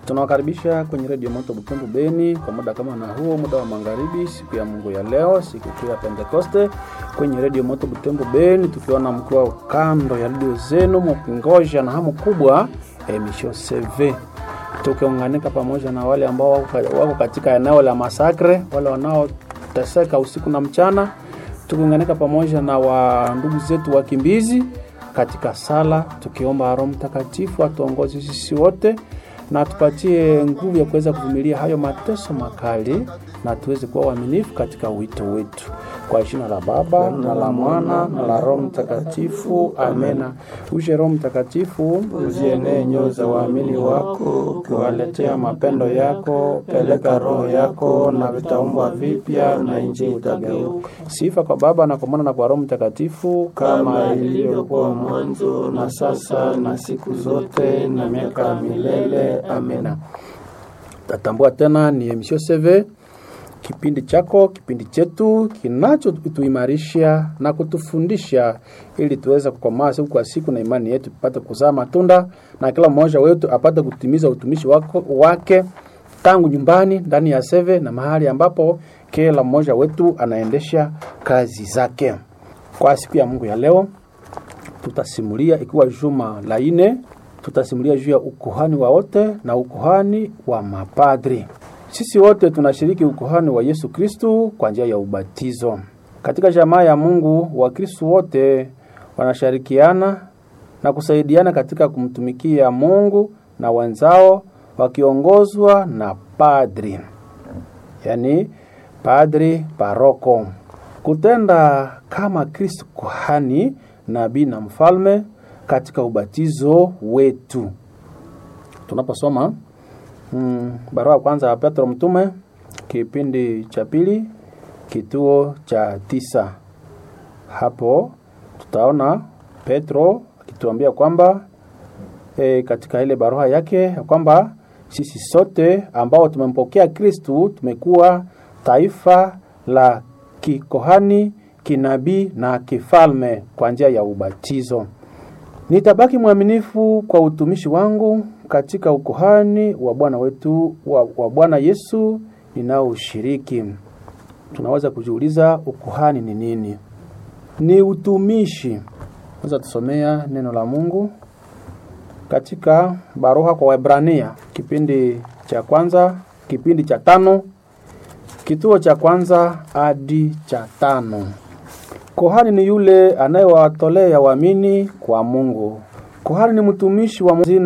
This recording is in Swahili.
Tunawakaribisha kwenye redio Moto Butembo Beni kwa muda kama na huo, muda wa magharibi, siku ya Mungu ya leo, siku kuu ya Pentekoste, kwenye redio Moto Butembo Beni, tukiona mkiwa kando ya redio zenu mkingoja na hamu kubwa emisho CV, tukiunganika pamoja na wale ambao wako katika eneo la masakre, wale wanaoteseka usiku na mchana, tukiunganika pamoja na wa ndugu zetu wakimbizi katika sala, tukiomba Roho Mtakatifu atuongoze sisi wote na tupatie nguvu ya kuweza kuvumilia hayo mateso makali na tuweze kuwa waaminifu katika wito wetu. Kwa jina la Baba na la Mwana na la Roho Mtakatifu, amena. Uje Roho Mtakatifu, uzienee nyoyo za waamini wako, ukiwaletea mapendo yako. Peleka Roho yako na vitaumbwa vipya, na nchi itageuka. Sifa kwa Baba na kwa Mwana na kwa Roho Mtakatifu, kama ilivyokuwa mwanzo na sasa na siku zote na miaka ya milele. Amena. Tatambua tena ni emission CV kipindi chako, kipindi chetu kinachotuimarisha na kutufundisha ili tuweze kukomaa siku kwa siku na imani yetu ipate kuzaa matunda na kila mmoja wetu apate kutimiza utumishi wako, wake tangu nyumbani, ndani ya seve na mahali ambapo kila mmoja wetu anaendesha kazi zake. Kwa siku ya Mungu ya leo tutasimulia ikiwa juma la ine, tutasimulia juu ya ukuhani wa wote na ukuhani wa mapadri. Sisi wote tunashiriki ukuhani wa Yesu Kristu kwa njia ya ubatizo. Katika jamaa ya Mungu, Wakristu wote wanashirikiana na kusaidiana katika kumtumikia Mungu na wenzao wakiongozwa na padri, yaani padri paroko, kutenda kama Kristu kuhani, nabii na mfalme katika ubatizo wetu. Tunaposoma Mm, barua ya kwanza ya Petro mtume kipindi cha pili kituo cha tisa. Hapo tutaona Petro akituambia kwamba e, katika ile barua yake ya kwamba sisi sote ambao tumempokea Kristu tumekuwa taifa la kikohani, kinabii na kifalme kwa njia ya ubatizo. Nitabaki mwaminifu kwa utumishi wangu katika ukuhani wa Bwana wetu wa, wa Bwana Yesu ninaoshiriki. Tunaweza kujiuliza ukuhani ni nini? Ni utumishi. Naweza tusomea neno la Mungu katika barua kwa Waebrania kipindi cha kwanza, kipindi cha tano, kituo cha kwanza hadi cha tano. Kohani ni yule anayewatolea waamini kwa Mungu. Kohani ni mtumishi wa